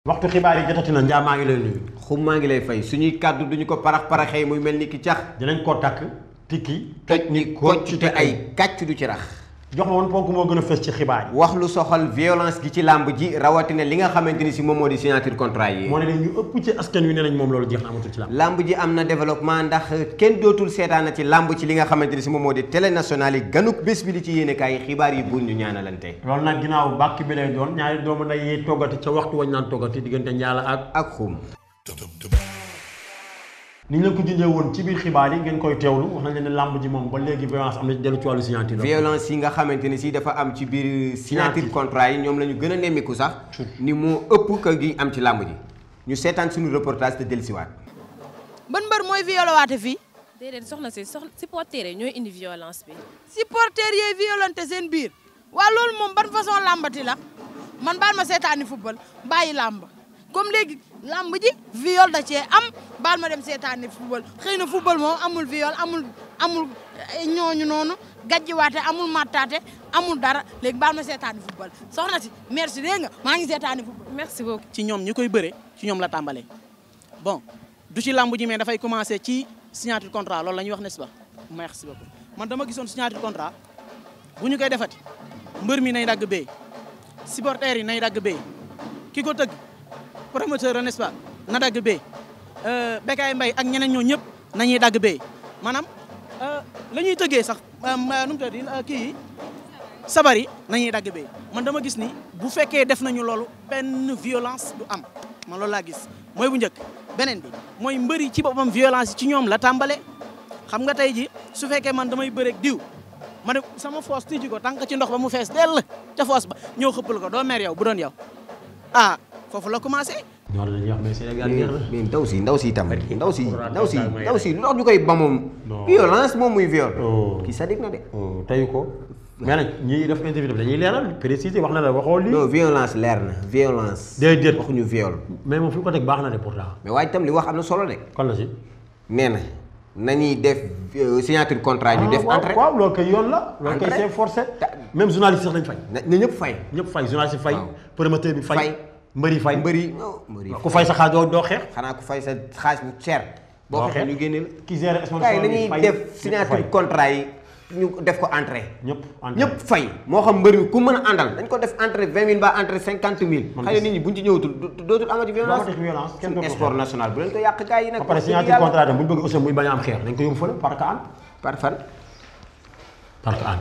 waxtu xibaar yi jotati na njaa maa ngi lay nuyu. xum maa ngi lay fay suñuy kàddu duñu ko parax paraxee muy mel ni ki cax dinañ ko takk tikki toj ni kocc te ay kàcc du ci rax jox ma woon ponk moo gën a fës ci xibaar yi. wax lu soxal violence gi ci làmb ji rawatina li nga xamante ni si moom moo di signature contrat yi moo ne leen ñu ëpp ci askan wi ne nañ moom loolu jeex na amatul ci làmb. làmb ji am na développement ndax kenn dootul seetaana ci làmb ci li nga xamante ni si moom moo di télé nationale yi ganuk bés bi li ci yéene kaay xibaar yi buur ñu ñaanalante loolu nag ginnaaw bàkk bi lay doon ñaari doomu nday yi toggati ca waxtu wañ naan toggati diggante njaala ak. ak xum ni ñu leen ko junjee woon ci biir xibaar yi ngeen koy teewlu wax nañ leen ne làmb ji moom ba léegi violence am na ci dellu ci wàllu signature la. violence yi nga xamante ni si dafa am ci biir signature contrat yi ñoom la ñu gën a nemmiku sax ni moo ëpp ka gi am ci làmb ji ñu seetaan suñu reportage te dellusiwaat ban mbër mooy violé waate fii déedéet soxna si soxna supporter yi ñooy indi violence bi. supporters yee violente seen biir waa loolu moom ban façon làmbati la man baal ma seetaani football bàyyi làmb comme léegi làmb ji viol da cee am baal ma dem seetaani football xëy na football moom amul viol amul amul ñooñu noonu gajjiwaate amul mattaate amul dara léegi baal ma seetaani football soxna si merci dégg nga maa ngi seetaani football merci beaucoup. ci ñoom ñi koy bëre ci ñoom la tàmbalee bon du ci làmb ji mais dafay commencer ci signature contrat loolu la ñuy wax n'est-ce pas merci beaucoup man dama gisoon signature contrat bu ñu koy defati mbër mi nay dagg bee supporters yi nay dagg bee ki ko tëgg promoteur n'est-ce pas na dagg bee Bécaye Mbaye ak ñeneen ñoo ñëpp nañuy dagg bee maanaam la ñuy tëggee sax nu mu tudd kii yi sabar yi nañuy dagg bee man dama gis ni bu fekkee def nañu loolu benn violence du am man loolu laa gis mooy bu njëkk beneen bi mooy mbëri ci boppam violence yi ci ñoom la tàmbale xam nga tey ji su fekkee man damay bëreeg diw ma ne sama foos tijji ko tànk ci ndox ba mu fees dell ca foos ba ñëw xëppal ko doo mer yow bu doon yow ah foofu la commencé ñoo dañuy wax mais Sénégal jeex na. mais ndaw si ndaw si tam ndaw si Alxuraan ndaw si daal may ndaw si lu tax ñu koy ba moom Non. violence moom muy viol Oh. kii sadik na de oh teyu ko. mais nag ñi def interview dañuy leeral préciser wax na la waxoo lii. non violence leer na violence Déedéet. waxuñu viol mais moom fi mu ko teg baax na de pourtant. mais waaye itam li wax am na solo de kon la si. nee na nañuy def euh, signature contrat ñu def waaw entrée waaw loolu kay yoon la. loolu kay Entrée. c'est forcé. Ta- même journaliste sax lañ fay. na na ñëpp fay ñëpp fay journaliste fay. Waaw. promoteur bi fay. Fay. mbëri fay. mbëri non mbëri ku fay sa xaalis doo doo xeex. xanaa ku fay sa xaalis bu cher boo Doo xeexee xeex. ñu génne la ki gère sponsor gars yi bi nañuy fay, def ñëpp signature fay. contrat yi ñu def ko entrée ñëpp entrée. ñëpp fay moo xam mbëri mi ku mën a àndal dañ ko def entrée vingt mille ba entrée cinquante mille Man xëy na gis- nit ñi buñ ci ñëwatul du- dootul amati violence Dootul violence, kenn suñu dootul sport xeex. national bu leen ko yàq gars yi nag ba pare wax dëgg signature yàlla. contrat tam bu ñu bëgg aussi muy bañ a am xeex dañ ko yóbbu fële parce que an par fan parce que an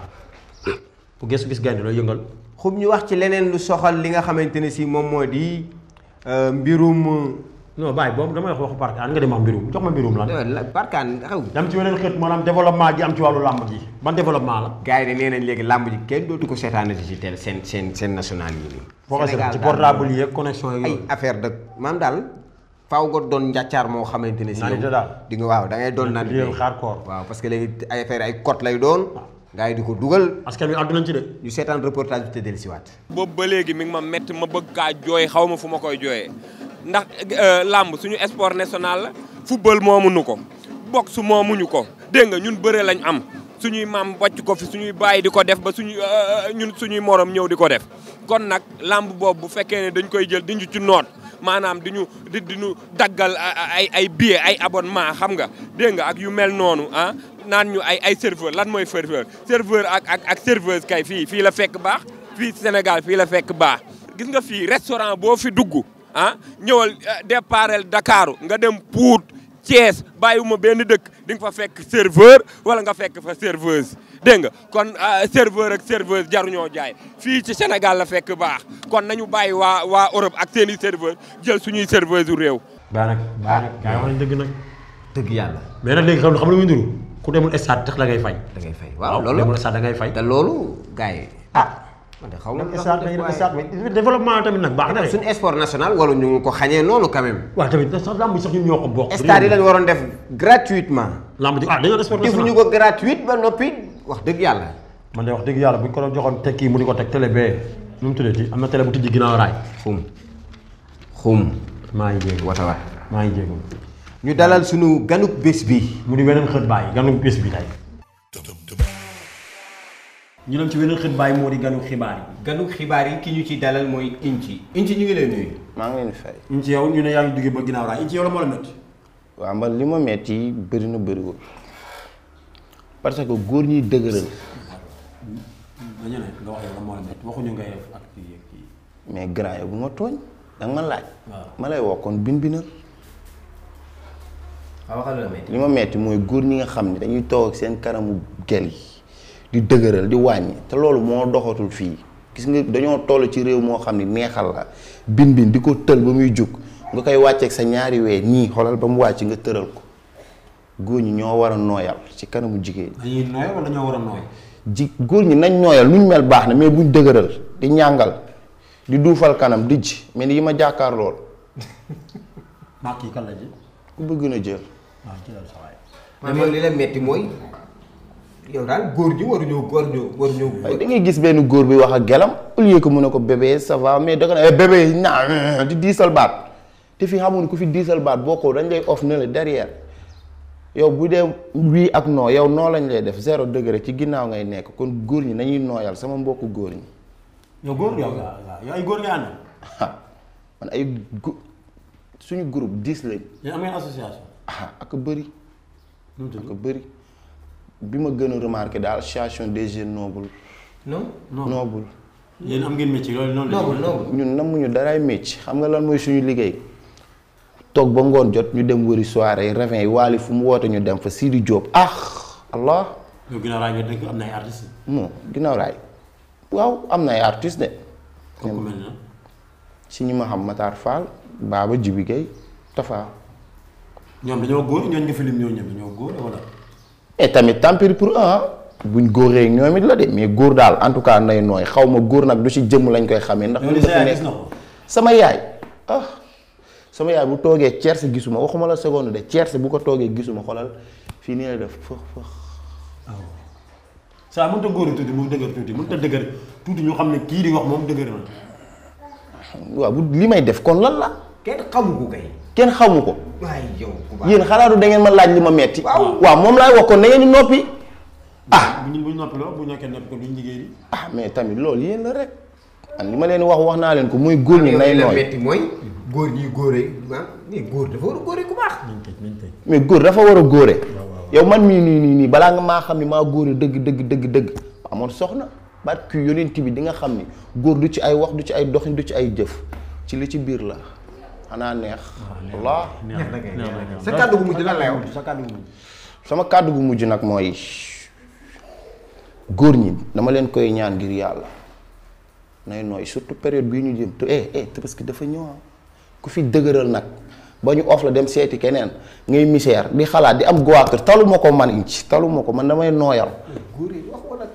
bu gëstu gis gaynde looy yëngal xub ñu wax ci leneen lu soxal li nga xamante ne si moom moo di euh, mbirum non bàyyi boobu damay wax waxu parce que an nga dem wax mbirum jox ma mbirum lan euh, la- parkaan xew dam ci weneen xët maanaam développement gi am ci wàllu làmb ji ban développement la gars yi de nee nañ léegi làmb ji kenn dootu ko seetaanati ci télé seen seen seen national yi nii boo ko Sénégal ci daal portable yi ak connexion yi ay affaire de maam daal faaw nga doon njàccaar moo xamante ne si Naan yow ite daal. di nga waaw da ngay doon naan Lii hardcore. waaw parce que léegi ay affaire ay cote lay doon gars yi di ko dugal askan wi àddu nañ ci de ñu seetaan reportage bi te dellusiwaat boobu ba léegi mi ngi ma métti ma bëgg kaa jooy xaw ma fu ma koy jooyee ndax euh, làmb suñu sport national la football moomuñu ko boxe moomuñu ko dégg nga ñun bëre lañ am suñuy maam wàcc ko fi suñuy bàyyi di ko def ba suñuy euh, ñun suñuy morom ñëw di ko def kon nag làmb boobu bu fekkee ne dañ koy jël di ñu ci noot maanaam di ñu di di ñu daggal ay ay billet ay abonnement xam nga dégg nga ak yu mel noonu ah naan ñu ay ay serveur lan mooy serveur serveur ak ak ak serveuse kay fii fii la fekk baax fii Sénégal fii la fekk baax gis nga fii restaurant boo fi dugg ah ñëwal départel Dakaaru nga dem Pout Thiès bàyyiwuma benn dëkk di nga fa fekk serveur wala nga fekk fa serveuse dégg nga kon ah, serveur ak serveuse jaruñoo jaay fii ci Sénégal la fekk baax kon nañu bàyyi waa waa Europe ak seen i serveur jël suñuy serveuse u réew baa nag baa nag gaa yi wax nañ dëgg nag dëgg yàlla mais nag léegi xam xam lu muy nduru ku demul stade tax la ngay fay da ngay fay waaw waaw ku loolu demul stade da ngay fay te loolu gars yi ah man de xaw ma dem lu tax stade ñu dañuy def dem waaye- stade mais développement tamit nag baax na de suñu sport national wala ñu ngi ko xañee noonu quand même waaw tamit sax lamb ji sax ñun ñoo ko bokk stade yi lañ waroon def gratuitement lamb ji ah dañoo def sport defuñu national ko gratuite ba noppi wax dëgg yàlla man de wax dëgg yàlla bu ñu ko doon joxoon teg kii mu di ko teg télé bee nu mu tuddati am na télé bu tijji ginnaaw raay xum xum maa ngi jéego wata wa maa ngi jéego ñu dalal suñu ganuk bés bi mu di weneen xët bàyyi ganu bés bi tey ñu dem ci beneen xibaar yi moo di ganu xibaar yi. ganu xibaar yi ki ñu ci dalal mooy Inci Inci ñu ngi lay nuyu. maa ngi leen di fay. ñu ci yow ñu ne yaa ngi duggee ba ginnaaw raay ci yow la moo la métti. waaw man li ma metti bëri na bëriwul parce que góor ñiy dëgëral dañu ne nga wax yow la moo la métti waxuñu ngay def ak kii ak kii. mais grand yow bu ma tooñ danga ma laaj. waaw. ma lay wax kon bin binal waaw waxal la metti. li ma metti mooy góor ñi nga xam ne dañuy toog ak seen kanamu gel yi di dëgëral di wàññi te loolu moo doxatul fii gis nga dañoo toll ci réew moo xam ne neexal la bin bin di ko tël ba muy jug nga koy wàcceeg sa ñaari wee nii xoolal ba mu wàcc nga tëral ko góor ñi ñoo war a nooyal ci kanamu jigéen ñi dañuy nooy wala dañoo war a nooy. ji góor ñi nañ nooyal nu ñu mel baax na mais buñ dëgëral di ñàngal di duufal kanam dijj mais ni yi ma jàkkaar lool maa kii kan la ji. ku bëgg na jël waaw jëlal sa waay. man yow li la metti mooy yow daal góor ñi waruñoo góor ñoo waruñoo. waaye da ngay gis benn góor bi wax ak gelam au lieu que mu ne ko bébé ça va mais da nga ne eh, bébé naa di diisal baat te fi xamul ku fi diisal baat boo ko dañ lay off ne la derrière yow bu dee wii ak non yow noo lañ lay def zéro degré ci ginnaaw ngay nekk kon góor ñi nañuy nooyal sama mbokku góor ñi yow góor yow waaw waaw yow ay góor nga ànd. man ay gu suñu groupe dix lañ yéen am ngeen association. ah ak bëri nu mu tudd. ak bëri bi ma gën a remarqué daal association des jeunes nobles non noble yéen am ngeen métier loolu noonu la. noble noble. ñun namuñu daraay mécc xam nga lan mooy suñu liggéey toog ba ngoon jot ñu dem wëri soirée yi ravin yi waali fu mu woote ñu dem fa Sidi Diop ah allah yow ginnaaw raay nga dëgg am na ay artistes. bon ginnaaw raay waaw am na ay artistes de comme ku mel na. si ñi ma xam Matar Fall Baba Jibi Gueye Tafa ñoom dañoo góor ñooñu nga fi lim ñoo ñoom dañoo góor wala. et tamit tant pis pour un ah buñ góoree ñoom it la de mais góor daal en tout cas nay nooy xaw ma góor nag du ci jëmm lañ koy xamee ndax yow li sa yaay gis na ko. sama yaay ah sama yaay bu toogee cerse gisuma waxuma la seconde de cerse bu ko toogee gisuma xoolal fii nii la def fëx fëx saa mënut a góor tuuti mu dëgër tuuti mënut a dëgër tuuti ñu xam ne kii di wax moom dëgër na. waaw bu li may def kon lan la kenn xamu ko kay. kenn xamu ko waaye yow ku baax. yéen xalaatu da ngeen ma laaj li ma metti waaw moom laay wax kon da ngeen di noppi ah bu ñu bu ñu noppi loo bu ñu nekkee noppi ko duñ liggéey di. ah mais tamit loolu yéen la rek man li ma leen wax wax naa leen ko muy góor ñi nay li la nooy metti mooy góor ñi góore ah mais góor dafa war a góore ku baax. nañ tëj nañ tëj. mais góor dafa war a góore yow man mii nii nii nii balaa nga maa xam ni maa góore dëgg dëgg dëgg dëgg amoon soxna baat kii yonent bi di nga xam ni góor du ci ay wax du ci ay doxin du ci ay jëf ci li ci biir la xanaa neex Allah neex na kay neex na kay. sa kàddu gu mujj lan lay wax. sa kàddu gi. sama kàddu gu mujj nag mooy góor ñi dama leen koy ñaan ngir yàlla nay nooy surtout période bii ñu jëm te eh eh te parce que dafa ñëw ku fi dëgëral nag ba ñu off la dem seeti keneen ngay misère di xalaat di am goitre talu ma ko man inci talu ma ko man damay nooyal góor yi wax wala.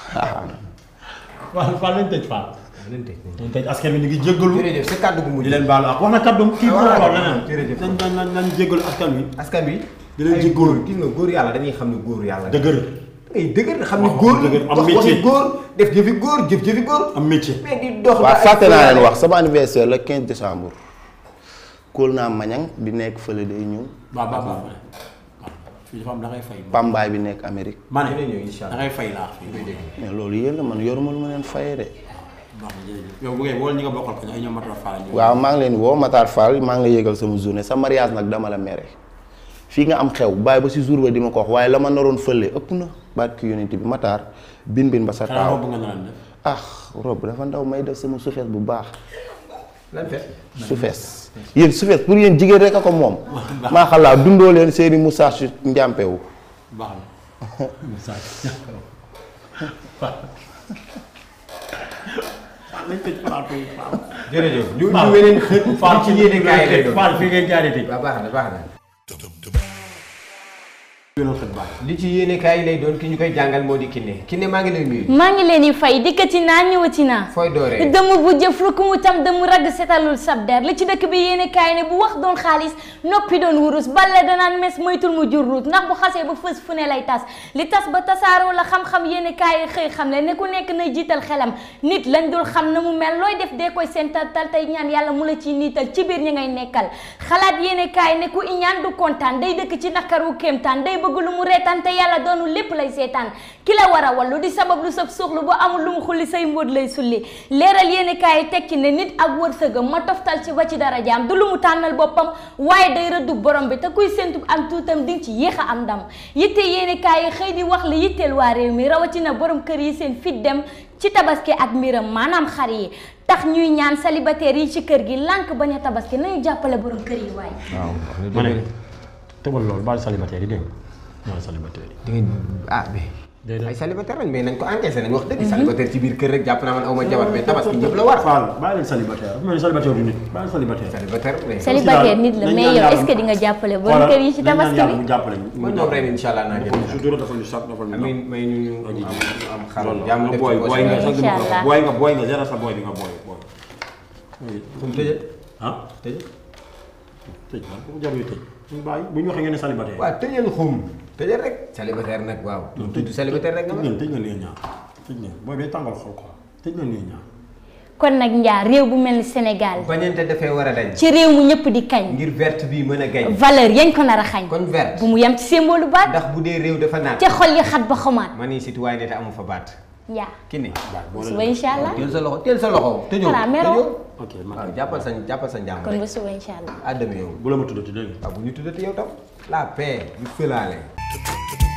waaw Fall nañ tëj Fall. nañ tëj nañ tëj askan wi ñu ngi jéggalu. jërëjëf sa kàddu gu mujj. di leen baalu ak wax na kàddoom kii bu Ah, wax waaw, leneen. jërëjëf. nañ nañ nañ nañ jéggalu askan wi. askan wi. di leen ay jéggalu. góor gis nga góor yàlla dañuy xam ne góor yàlla. dëgër ay dëgër xam ne Wax góor dëgër, am wax métier. waxi góor def jëfi góor jëf jëfi góor. am métier. mais di dox. ba waaw ay fàtte naa leen góor wax sama anniversaire le 15 décembre kóol naa mañang bi nekk fële day ñëw waaw baax baax waaw fii dafa am da ngay fay. pambaay bi nekk Amérique ma ne dina ñëw incha da allah. ngay fay laa fii. mais loolu yéen la man yoruma lu ma leen fayee de baax na jërëjëf yow bu ngeen wóol ñi nga bokkal ko ay ñoom Matar Fall ñu. waaw maa ngi leen di woo Matar Fall maa ngi la yëgal sama journée sa mariage nag dama la mere fii nga am xew bàyyi ba si jour ba di ma ko wax waaye la ma naroon fële ëpp na baat ki yonent bi Matar bin bin ba sa xanaa taaw robb nga naan def. ah rob dafa ndaw may def sama sufees bu baax lan fet. sufees yéen sufees pour yéen jigéen rek a ko moom maa xalaa dundoo leen seeni moustache njàmpewu baax na. message. nañ tëj plateau yi Fall. jërëjëf ñu Fall ñu weneen xët. Fall ci yéene kaay lay doon. Fall fii ngeen jaaree tëj. waaw baax na baax na. yoonal xët baax. li ci yéene kaay lay doon ki ñu koy jàngal moo di Kiné Kiné maa ngi lay nuyu. maa ngi leen di fay dikkati naa ñëwati naa fooy dooree. dëmm bu jëf lu ku mu tam dëmm ragg setalul sab der li ci dëkk bi yéene kaay ne bu wax doon xaalis noppi doon wurus balle danaan mes moytul mu jur ruut ndax bu xasee ba fës fu ne lay tas li tas ba tasaaroo la xam-xam yéene kaay xëy xam le ne ku nekk na jiital xelam nit lañ dul xam na mu mel looy def dee koy seental tal tey ñaan yàlla mu la ciy niital ci biir ñi ngay nekkal xalaat yéene kaay ne ku iñaan du kontaan day dëkk ci naqaru kéemtaan day bëgg bëgg lu mu reetaan te yàlla doonu lépp lay seetaan ki la war a wallu di sabab lu sab suuxlu bu amul lu mu xulli say mbóot lay sulli leeral yéeni kaay yi tekki ne nit ak wërsëgam ma toftal ci ba ci dara jaam du lu mu tànnal boppam waaye day rëddu borom bi te kuy séntu am tuutam di nga ci yéex a am ndam yitte yéeni kaay yi xëy di wax li yitteel waa réew mi rawatina borom kër yi seen fit dem ci tabaski ak mbiram maanaam xar yi tax ñuy ñaan célibataire yi ci kër gi lànk bañ a tabaski nañu jàppale borom kër yi waaye waaw ma ne tëbal loolu baal célibataire yi dégg nga baal célibataire yi. di nga ah mais Déedéet. ay célibataire lañ mais nañ ko encaissé nañ wax dëgg célibataire ci biir kër rek jàpp naa man aw ma jabar mais tabaski ñëpp la war Fall bàyyi leen célibataire dafa mel ni célibataire du nit bàyyi célibataire. célibataire mais célibataire nit la nañ mais ñaan yow yàlla est-ce que di nga jàppale borom kër yi ci nañ ñaan tabaski yàlla bi mu jàppale ñu. man ñoom ren incha allah naa jël sutura dafa ñu sax dafa ñu amiin may ñu ñu am am xar loolu jàmm nga def booy ci booy nga poche sax Incha allah. booy nga booy nga zéro sa booy bi nga booy booy. fu mu tëjee ah tëj tëj man ku jarul tëj ñu bàyyi bu ñu waxee ngeen ne célibataire. waaw tëjal xum tëjal rek célibataire nag waaw tudd célibataire rek nga tëj ma ngeen tëj ngeen lii ñaar tëj ngeen booy bee tàngal xol ko tëj ngeen lii ñaar. kon nag njaar réew bu mel ni Sénégal bañante dafee war a dañ ci réew mu ñëpp di kañ ngir verte bi mën a gañ valeur yañ ko nar a xañ kon verte bu mu yem ci symbole baat ndax bu dee réew dafa naat ca xol yi xat ba xamaat ma ni citoyen te amu fa baat njaar ki ni suba incha allah teel sa loxo teel sa loxo tëjoo Xanaa meroo. tëjoo ok man waaw jàppal sa jàppal sa njàmm kon rek ba suba incha allah àddami yow bu la ma tuddati dégg nga. waaw bu ñu tuddati yow tam la paix ñu fëlaale